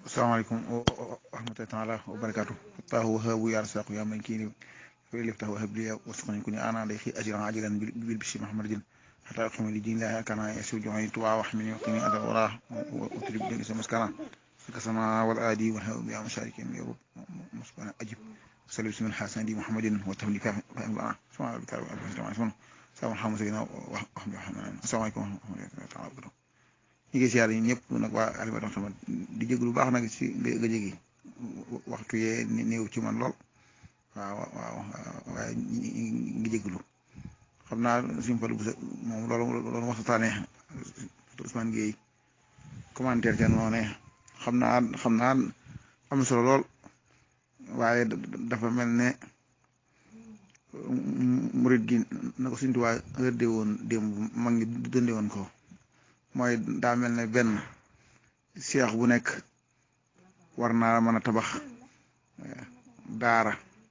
asalaamaaleykum wa rahmatullahi taala wa barakaatu taahu wahabu ya rasaqu ya man kini fa liftahu wahab li wasqani kuni ana day fi ajran ajilan bil bisi mahamadin hatta aqima li dinillahi kana yasu juhani tuwa wa hamini wa qini adal wara wa utrib bi isma maskana kasama wal adi wa habu ya masharikin ya rub musbana ajib sallu bismil hasan di muhammadin wa tahli ka fa ba subhana rabbika rabbil izzati amma yasifun salamun ala mursalin wa rahmatullahi asalaamaaleykum wa rahmatullahi taala wa barakatuh ñu ngi siyaar yi ñëpp nag waa Aliou tamit di jéglu baax nag si nga jéggi waxtu yee néew ci man lool waaw waaw waaye ñu ngi jéglu xam naa suñu fa moom loolu loolu waxtaanee Ousmane Gueye commentaire ca noonu xam naa xam naa am solo lool waaye dafa mel ne murit gi na ko suñu tubaab rëdde woon démb mag ñi dundee woon ko. mooy daa mel ne benn seex bu nekk war naa mën a tabax daara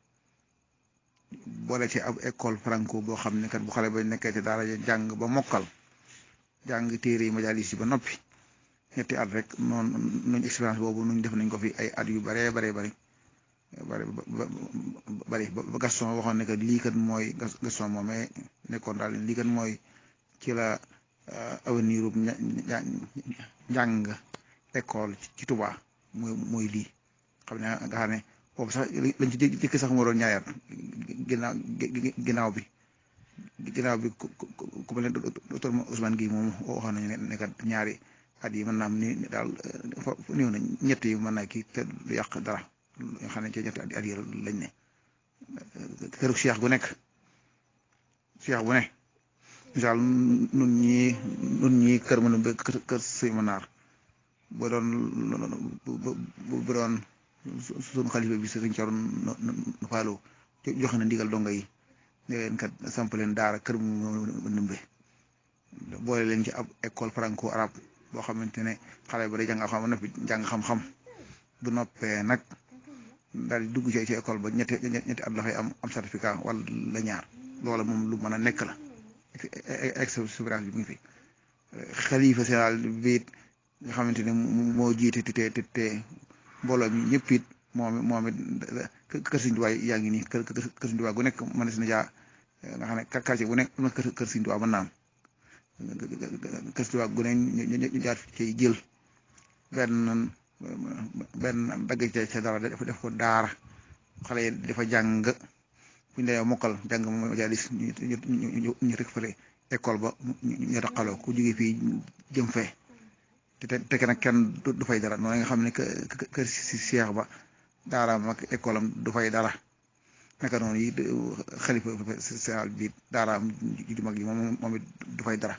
boole ci ab école franco boo xam ne kat bu xale ba nekkee ci daara jàng ba mokkal jàng téere yi majalis yi ba noppi ñetti at rek noonu nuñ expérience boobu nuñ def nañ ko fi ay at yu baree baree bari bari bari ba Gaston waxoon ne que lii kat mooy Gaston moomee nekkoon daal lii kat mooy ci la avenir ub njàng école ci Touba mooy mooy lii xam ne nga xam ne boobu sax lañ ci jëkk sax moo doon ñaareel ginnaaw ginnaaw bi ginnaaw bi ku mel ne docteur Ousmane Gueye moom waxoon nañu ne kat ñaari at yi mën naa am ni daal néew na ñett yi mën naa kii te du yàq dara nga xam ne ci ñetti at yi lañ ne këru Cheikh gu nekk Cheikh bu ne misaal nun ñii nun ñii kër mën a kër sëy ma naar ba doon ba doon suñu xalifa bi sëriñ Coro nu faaloo joxe na ndigal donga yi ne leen kat samp leen daara kër mu nëmbe boole leen ci ab école franco arabe boo xamante ne xale ba day jàng xam na fi jàng xam-xam bu noppee nag daal di dugg ci ci école ba ñetti ñetti at la fay am am certificat wala la ñaar loola moom lu mën a nekk la expérience bi mu ngi fi xalifa général bi it nga xamante ne moo jiite te te te mbooloo mi ñëpp it moom moom it kër Sëriñ Tuubaa yaa ngi nii kër kër Sëriñ Tuubaa gu nekk mën na jaa nga xam ne quartier bu nekk am na kër kër Sëriñ Tuubaa mën naa am kër Sëriñ Tuubaa gu ne ñu jaar ci jël benn benn dagg ca ca dara def ko daara xale yi dafa jàng. bu ñu demee mokkal jàng moom majalis ñu ñu ñu récupéré école ba ñu raqaloo ku jógee fii jëm fee te te nag kenn du fay dara noonu nga xam ne kër si Cheikh ba daaraam ak école am du fay dara naka noonu yi xalifa général bi daaraam ju mag yi moom moom it du fay dara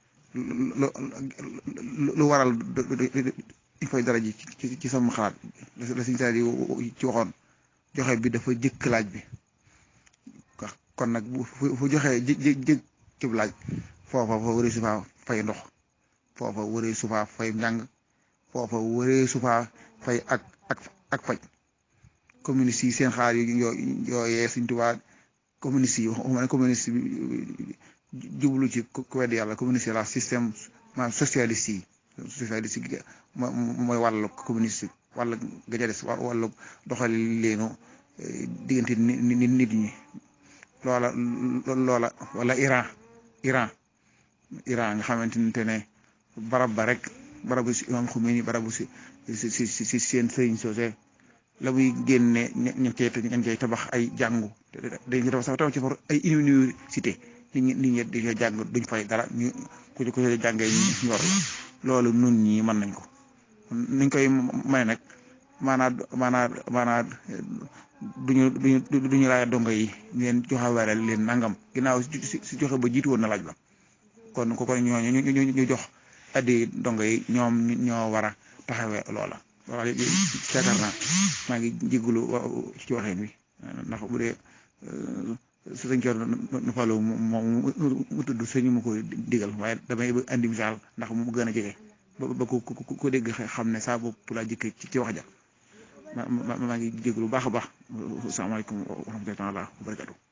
lu waral du fay dara ji ci ci sama xalaat la siñ saa yi ci waxoon joxe bi dafa jëkk laaj bi kon nag bu fu joxee jë jë jë cib laaj foofa fa wëree su faa fay ndox foofa wëree su faa fay njàng foofa wëree su faa fay ak ak ak faj communiste yi seen xaar yu yooyee Sëriñ Tuubaa communiste yi waxuma ne communiste bi jublu ci ku wedd yàlla communiste la système maanaam socialiste yi socialiste yi mooy wàllu communiste wàllu ga ca des wàllu doxali leenu diggante nit nit ñi loola loola wala Iran Iran Iran nga xamante ne barab ba rek barabu si imam Khomeini barabu si si si si seen sëriñ soose la muy génne ña cay ña cay tabax ay jàngu dañuy tabax sax tabax ci for ay université nit ñi nit ñi dañuy jàng duñ fay dara ñu ku ci ku ci jàngee ñu yor loolu nun ñi mën nañ ko niñ koy may nag maanaam maanaam maanaam duñu duñu duñu laaj dongo yi ngeen joxe wala leen nangam ginnaaw si joxe ba jiitu woon na laaj ba kon ko kon ñooñu ñu ñu jox addi dongo yi ñoom ñoo war a taxawee loola. waaw yaakaar naa maa ngi jégalu ci waxeen wi ndax bu dee sëñ Coor nu Fallou moom mu tudd sëñ mu koy digal waaye damay andi misaal ndax mu gën a jege ba ba ku ku ku dégg xam ne saa bopp laa jëkk ci wax ja. ma ma maa ngi jégalu bu baax a baax asalaamaaleykum wa rahmatulah wa barakatu